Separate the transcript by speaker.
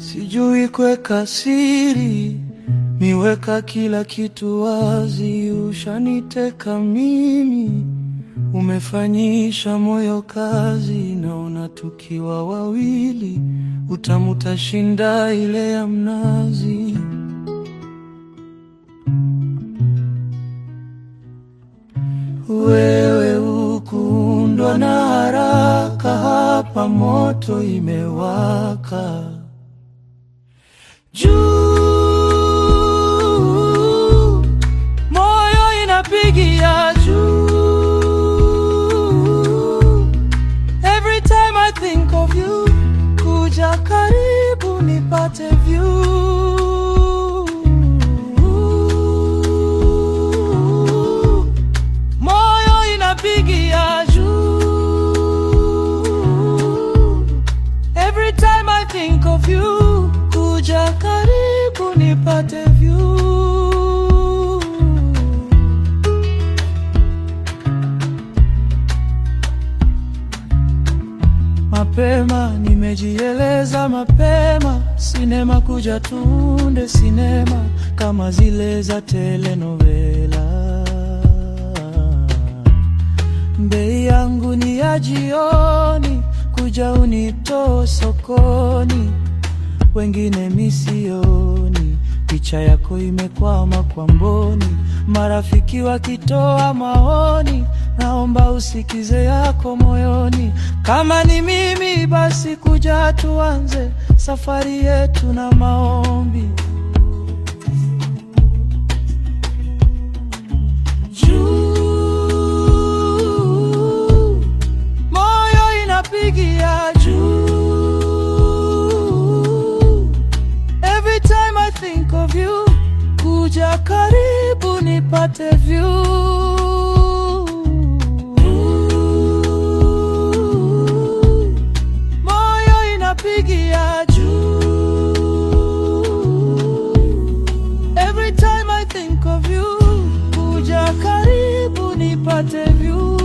Speaker 1: Sijui kuweka siri, miweka kila kitu wazi. Ushaniteka mimi, umefanyisha moyo kazi. Naona tukiwa wawili, utamu utashinda ile ya mnazi. Wewe ukuundwa na haraka, hapa moto imewaka juu, moyo inapigia juu. Every time I think of you, kuja karibu nipate view. Moyo inapigia juu. Every time I think of you, kuja karibu nipate view. Mapema nimejieleza mapema, sinema kuja tunde sinema kama zile za telenovela. Bei yangu ni ya jioni, kuja unitoe sokoni, wengine misioni, picha yako imekwama kwa mboni, marafiki wakitoa maoni, naomba usikize yako moyoni. Kama ni mimi basi, kuja tuanze safari yetu na maombi juu, moyo inapigia juu. Every time I think of you, kuja karibu nipate view. Moyo inapigia juu. Every time I think of you, kuja karibu nipate view.